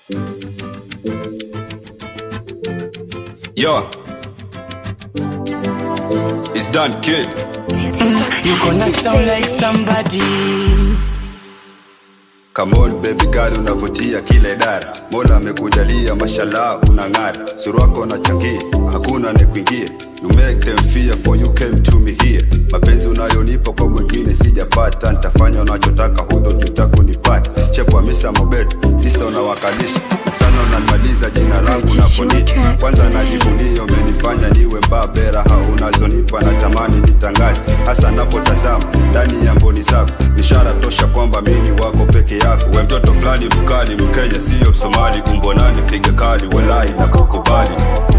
Yo. It's done, kid. You gonna sound like somebody. Come on baby girl, unavutia kila idara. Mola amekujalia mashallah, unang'ara. Sura wako unachangia, hakuna anekuingia. You make them fear for you came to me here. Mapenzi unayonipa kwa mwingine sijapata, nitafanya unachotaka, hutojuta kunipata. Chepo Hamisa Mobeto, lista unawakalisha na sana unanimaliza jina langu naponita. Kwanza najivunia umenifanya niwe mbabe, raha unazonipa natamani nitangaze, hasa napotazama ndani ya mboni zako, ishara tosha kwamba mimi wako peke yako. We mtoto fulani mkali, Mkenya siyo Msomali, umbo nani figa kali, walai na kukubali.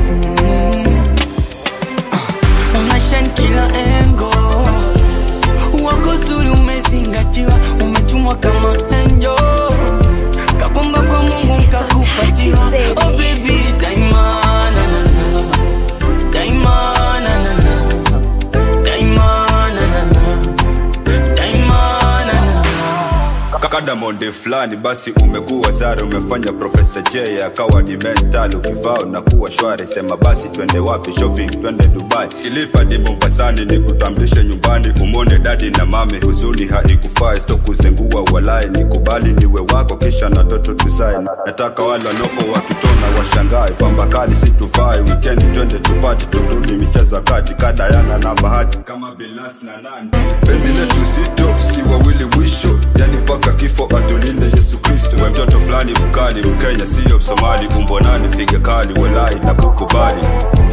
Unashine kila engo. Wako zuri umezingatiwa, umetumwa kama angel. Kakumba kwa Mungu kakupatiwa. Oh baby, daima na na na. Daima na na na. Daima na na na. Daima na na na. Kadamonde fulani basi umekuwa sare, umefanya Profesa J akawa ni mental, ukivaa unakuwa shwari. Sema basi twende wapi shopping, twende Dubai, Kilifi hadi Mombasani, nikutambulishe nyumbani, umone dadi na mami, huzuni haikufai, sto kuzengua walai, nikubali niwe wako, kisha na toto tuzae. Nataka wale wanoko wakitona washangae, pamba kali situfai, weekend twende tupati, turudi michezo ya kati, kadayana na bahati kama Bilas na Nandi. Penzi letu zito, si wawili mwisho, yani mpaka kifo atulinde Yesu Kristo. We mtoto fulani mkali, Mkenya siyo Msomali, umbo nani figa kali, walai na kukubali.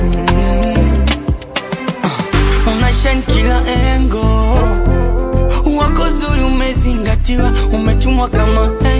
Unashine kila engo. Wako zuri umezingatiwa, umetumwa kama